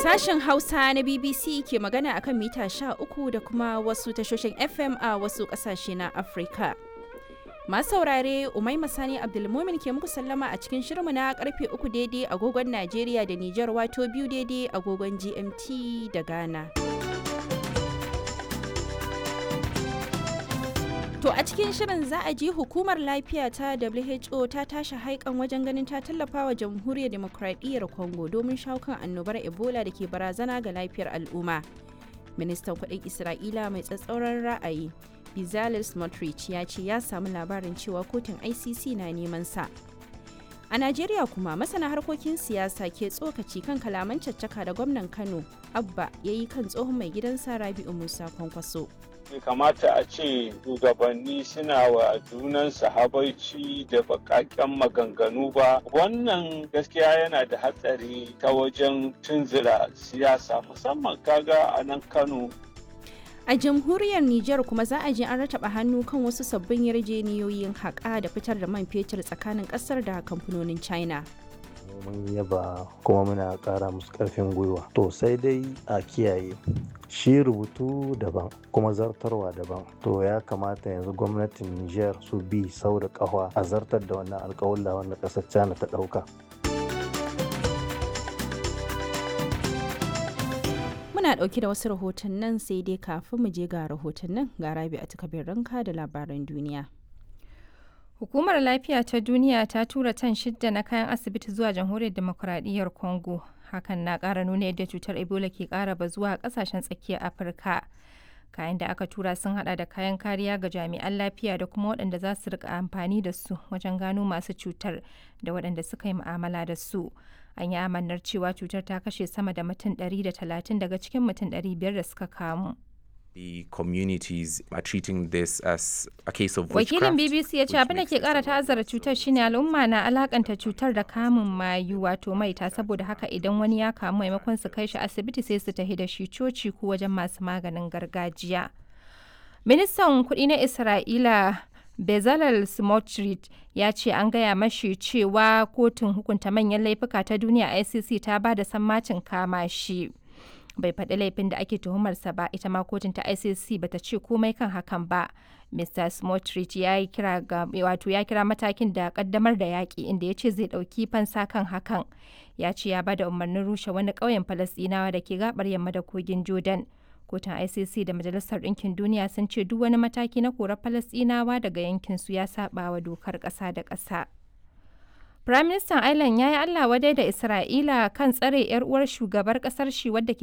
Sashen Hausa na BBC ke magana akan mita 13 da kuma wasu tashoshin FM a wasu ƙasashe na Afirka. Masu saurare Umai Masani Abdulmumin ke muku sallama a cikin shirmu na karfe uku daidai agogon Najeriya da Nijar wato biyu daidai agogon GMT da Ghana. To a cikin shirin za a ji hukumar lafiya ta WHO ta tashi haikan wajen ganin ta tallafa wa jamhuriyar demokradiyyar Congo domin shawo kan annobar Ebola da ke barazana ga lafiyar al'umma. Ministan kudin Isra'ila mai tsatsauran ra'ayi Bezalel Smotrich ya ce ya samu labarin cewa kotun ICC na neman sa. A Najeriya kuma masana harkokin siyasa ke tsokaci kan kalaman caccaka da gwamnan Kano Abba ya yi kan tsohon mai gidansa Rabi'u Musa Kwankwaso. bai kamata a ce shugabanni suna wa junansu habaici da bakaken maganganu ba wannan gaskiya yana da hatsari ta wajen tunzura siyasa musamman kaga a nan kano A jamhuriyar Nijar kuma za a je an rataba hannu kan wasu sabbin yarjeniyoyin haƙa da fitar da man fetur tsakanin ƙasar da kamfanonin China. mun yaba kuma muna ƙara musu ƙarfin gwiwa to sai dai a kiyaye shi rubutu daban kuma zartarwa daban to ya kamata yanzu gwamnatin niger su bi sau da ƙafa a zartar da wannan alƙawalla wanda ƙasar china ta ɗauka Muna ɗauke da wasu rahotannin sai dai kafin mu je ga rahotannin ga rabi a takabin ranka da labaran duniya. Hukumar Lafiya ta Duniya ta tura tan shidda na kayan asibiti zuwa Jamhuriyar Demokuraɗiyyar Congo. Hakan na ƙara nuna yadda cutar Ebola ke ƙara bazuwa a ƙasashen tsakiyar Afirka. Kayan da aka tura sun hada da kayan kariya ga jami'an lafiya da kuma waɗanda za su rika amfani da su wajen gano masu cutar da waɗanda suka yi mu'amala da su. An yi amannar cewa cutar ta kashe sama da mutum 130 daga cikin mutum 500 da suka kamu. the communities are treating this as a case of Wakilin witchcraft, BBC ya ce which abin da makes ke this a kara lot ta'azzara cutar shine al'umma na alakanta cutar da kamun mayu wato maita saboda haka idan wani ya kamu maimakon su kai shi asibiti sai su tafi da shi coci ko wajen masu maganin gargajiya. Ministan kuɗi na Isra'ila Bezalel Smotrich ya ce an gaya mashi cewa kotun hukunta manyan laifuka ta duniya ICC ta ba da sammacin kama shi. bai faɗi laifin da ake tuhumarsa ba ita ma kotun ta icc bata ce komai kan hakan ba mr smotrich ya yi kira ga wato ya kira matakin da kaddamar da yaƙi inda ya ce zai ɗauki fansa kan hakan ya ce ya bada umarnin rushe wani ƙauyen falasɗinawa da ke gabar yamma da kogin jordan kotun icc da majalisar ɗinkin duniya sun ce duk wani mataki na korar falasɗinawa daga yankin su ya saɓa wa dokar ƙasa da ƙasa Firaministan Ireland ya yi Allah wadai da Isra'ila kan tsare 'yar uwar shugabar kasar shi wadda ke